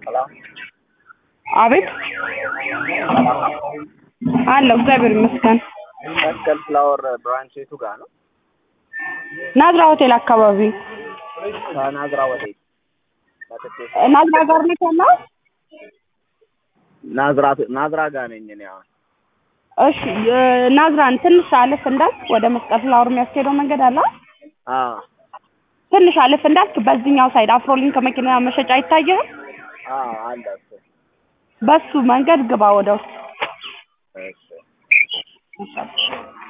ሰላም አቤት አለሁ እግዚአብሔር ይመስገን። መስቀል ፍላወር ብራንች የቱ ጋር ነው? ናዝራ ሆቴል አካባቢ ከናዝራ ወዴት? መጥቼ ናዝራ ጋር ነው ያለው። ናዝራ ናዝራ ጋር ነኝ እኔ አሁን። እሺ የ- ናዝራን ትንሽ አለፍ እንዳልክ ወደ መስቀል ፍላወር የሚያስኬደው መንገድ አለ። አዎ ትንሽ አለፍ እንዳልክ በዚህኛው ሳይድ አፍሮሊንክ መኪና መሸጫ አይታየህም? አዎ አለ እሱ። በሱ መንገድ ግባ ወደ ውስጥ። እሺ